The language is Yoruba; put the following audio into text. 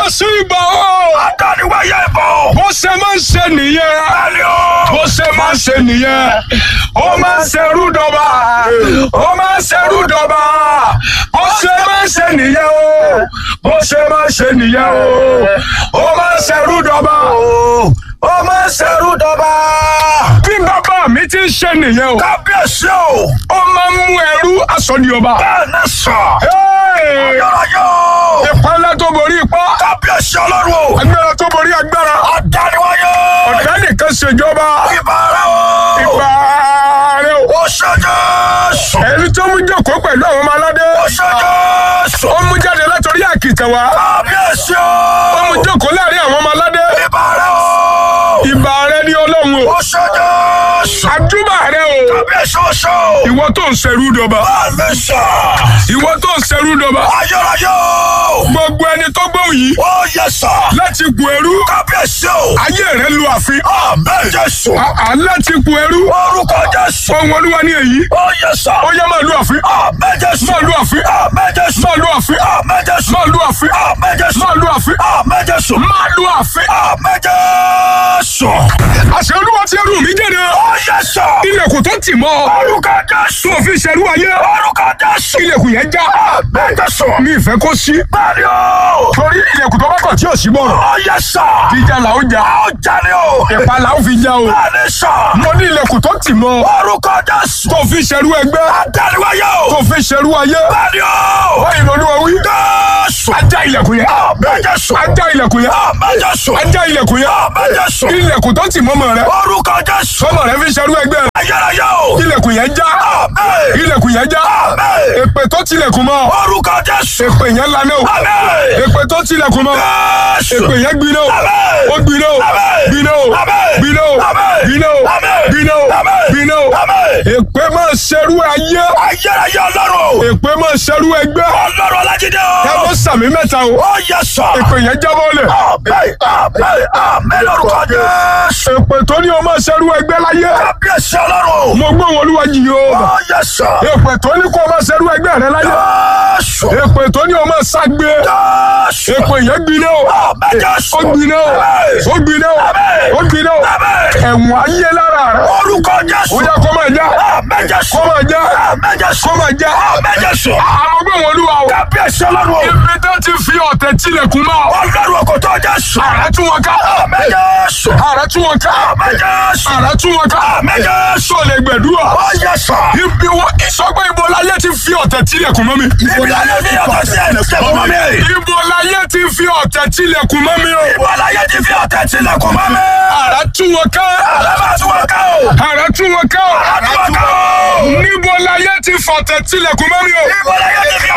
Jésù ìbà o. Adániwáyé ìbò. Bó ṣe máa ń ṣe nìyẹn. Bẹ́ẹ̀ni o. Bó ṣe máa ń ṣe nìyẹn. Ó máa ń ṣerú dọba. Ó máa ń ṣerú dọba. Bó ṣe máa ń ṣe nìyẹn o. Bó ṣe máa ń ṣe nìyẹn o. Ó máa ń ṣerú dọba. Ó máa ń ṣerú dọba. Bí bàbá mi ti ń ṣe nìyẹn o. Kábíyèsí o. Ó máa ń mú ẹrú aṣọ ní ọba. Bẹ́ẹ̀ ni sọ. Hey! Ayọ̀rọ̀yọ̀. Ìpínlẹ̀ tó borí ipá. Kábíyèsí ọlọ́run o. Agbára tó borí agbára. Adániwáyé. Ọ̀dà nìkan ṣèjọba. Ìbára o. Ìgbà rẹ̀ o. Ó ṣe Jésù. Ẹni tó mú jókòó pẹ̀lú àwọn ọmọ aládé. Ó ṣe Jésù. Ó mú jáde látọrí àkìtàn wá. Kábíyèsí Ó mú o. jókòó láàrin àwọn ọmọ aládé. Ìbára o. Ìbà rẹ̀ ní ọlọ́run o. Ó ṣe Jésù. Àjúbà rẹ̀ o. Kábíyèsí ó ṣe o. Ìwọ tó ń ṣerú dọba. Bẹ́ẹ̀ ni sọ. Ìwọ tó ń ṣerú dọba. Ayọ̀rọ̀yọ̀. Gbogbo ẹni tó gbóhùn yìí. Ó yẹ sọ. Láti gun ẹrú. Kábíyèsí o. Ayé rẹ̀ lu àfin. Àmín Jésù. À láti gun ẹrú. Orúkọ Jésù. Ohun olúwa ní èyí. Ó yẹ sọ. Ó yẹ máa lu àfin. Àmín Jésù. Máa lu àfin. Àmín Jésù. Máa lu àfin. Àmín Jésù. Máa lu àfin. Àmín Jésù. Máa lu àfin. Àmín Jésù. Máa lu àfin. Àmín Jésù. Àṣẹ olúwa ti ẹrù mi jáde. Ó yẹ sọ. Ilẹ̀kùn tó tì mọ́. Orúkọ Jésù. Tó fi ṣerú ayé. Orúkọ Jésù. Ilẹ̀kùn yẹn já. Àmín Jésù. Mi ìfẹ́ kó sí. Bẹ́ẹ̀ni o. Torí ilẹ̀kùn tó bá kàn tí ò sí bọ̀rọ̀. Ó yẹ sọ. Jíjà là ó jà. Ó jalè o. Ìpa là ó fi já o. Bẹ́ẹ̀ni sọ. Mo ní ilẹ̀kùn tó tì mọ́. Orúkọ Jésù. Tó fi ṣerú ẹgbẹ́. Adániwáyé Tó o. fi ṣerú ayé. Bẹ́ẹ̀ni o. Báyìí lọ́dún wí. Jésù. Ajá ilẹ̀kùn yẹn. Àmín Jésù. Ajá ilẹ̀kùn yẹn. Àmín Jésù. Ajá ilẹ̀kùn yẹn. Àmín Jésù. Ilẹ̀kùn tó tì mọ́mọ́ rẹ. Orúkọ Jésù. Sọmọ rẹ fi ṣerú ẹgbẹ́ rẹ. Ayérayé o. Ilẹ̀kùn yẹn já. Àmín. Ilẹ̀kùn yẹn já. Àmín. Èpè tó tilẹ̀kùn mọ́. Orúkọ Jésù. Èpè yẹn lanẹ́ o. Àmín. Èpè tó tilẹ̀kùn mọ́. Jésù. Èpè yẹn gbiná o. Àmín. Ó gbiná o. Àmín. Gbiná o. Àmín. Gbiná o. Àmín. Gbiná o. Àmín. Gbiná o. Àmín. Gbiná o. Àmín. Èpè máa ṣerú ayé. Ayérayé ọlọ́run o. Èpè máa ṣerú ẹgbẹ́. Ọlọ́run Ọlájídé Ẹ o. mọ sàmì mẹ́ta o. Ó yẹ sọ. Èpè yẹn jábọ́ lẹ̀. Àmín. Àmín. Àmín lórúkọ Jésù. Èpè tó ní o máa ṣerú ẹgbẹ́ láyé. Kábíyèsí ọlọ́run o. Mo gbọ́ wọn olúwa jì o. Ó yẹ sọ. Èpè tó ní kó o máa ṣerú ẹgbẹ́ rẹ láyé. Jésù. Èpè tó ní o máa ságbe. Jésù. Èpè yẹn gbiná o. Àmín Jésù. Ó gbiná o. Àmín. Ó gbiná o. Àmín. Ó gbiná o. Àmín. Ẹ̀wọ̀n ayé lára rẹ̀. Orúkọ Jésù. Ó yẹ kó máa já. Àmín Jésù. Kó máa já. Àmín Jésù. Kó máa já. Àmín Jésù. Àmọ́ gbọ́ wọn olúwa o. Kábíyèsí ọlọ́run o. Ibi tó ti fi ọ̀tẹ̀ tilẹ̀kùn mọ́. Ọlọ́run ọkọ̀ tó Jésù. Àrà tún wọn ká. Àmín Jésù. Àrà tún wọn ká. Àmín Jésù. Àrà tún wọn ká. Àmín Jésù. Sọ lè gbẹ̀dúrà. Ó yẹ sọ. Ibi wọn ìsọgbẹ́ ibo láyé ti fi ọ̀tẹ̀ tilẹ̀kùn mọ́ mi. Ibi láyé fi ọ̀tẹ̀ sí ẹnu sẹ́kùn mọ́ mi. Ibo láyé ti fi ọ̀tẹ̀ tilẹ̀kùn mọ́ mi o. Ibo láyé ti fi ọ̀tẹ̀ tilẹ̀kùn mọ́ mi. Àrà tún wọn ká. Àlábà tún wọn ká o. Àrà tún wọn ká. Àrà tún wọn ká o. Níbo láyé ti fọ̀tẹ̀ tilẹ̀kùn mọ́ mi o. Ibo láyé ti fi